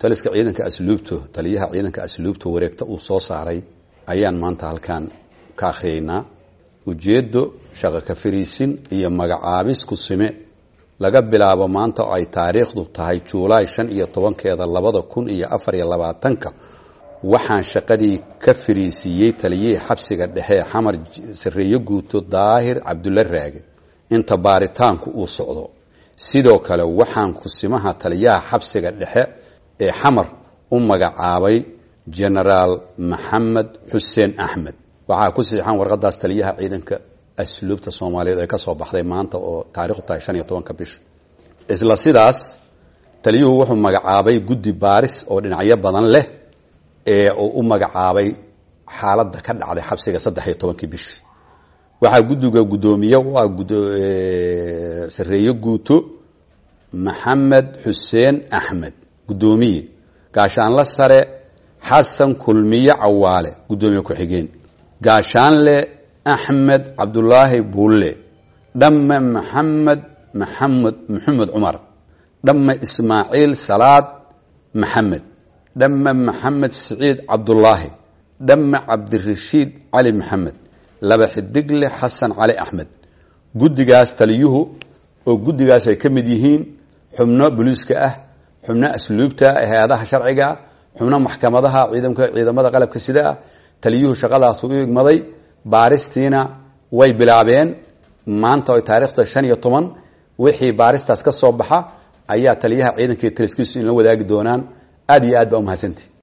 taliska ciidanka asluubto taliyaha ciidanka asluubta wareegta uu soo saaray ayaan maanta halkan ka akhriyeynaa ujeeddo shaqo ka fariisin iyo magacaabis ku sime laga bilaabo maanta oo ay taariikhdu tahay juulaay shan iyo tobankeeda labada kun iyo afar iyo labaatanka waxaan shaqadii ka fariisiiyey taliyihii xabsiga dhexe xamar sareeyo guuto daahir cabdulla raage inta baaritaanku uu socdo sidoo kale waxaan kusimaha taliyaha xabsiga dhexe ee xamar u magacaabay genaraal maxamed xuseen axmed waxaa ku siixan warqadaas taliyaha ciidanka asluubta soomaaliyeed ee ka soo baxday maanta oo taarikhdu tahay shan iyo tobanka bisha isla sidaas taliyuhu wuxuu magacaabay guddi baaris oo dhinacyo badan leh ee uu u magacaabay xaaladda ka dhacday xabsiga saddex iyo tobankii bishii waxaa guddiga guddoomiye u ah sareeyo guuto maxamed xuseen axmed guddoomiye gaashaanle sare xasan kulmiye cawaale guddoomiye ku-xigeen gaashaanle axmed cabdulaahi buulle dhamme maxamed maxamed maxamed cumar dhamme ismaaciil salaad maxamed dhamme maxamed siciid cabdulaahi dhamme cabdirashiid cali maxamed laba xidigle xasan cali axmed guddigaas taliyuhu oo guddigaas ay ka mid yihiin xubno boliiska ah xubno asluubta hay-adaha sharciga xubno maxkamadaha ciidamka ciidamada qalabka sida ah taliyuhu shaqadaas u igmaday baaristiina way bilaabeen maanta ay taarikhda shan iyo toban wixii baaristaas ka soo baxa ayaa taliyaha ciidanka taliskiisu inla wadaagi doonaan aad iyo aad baa umahadsanti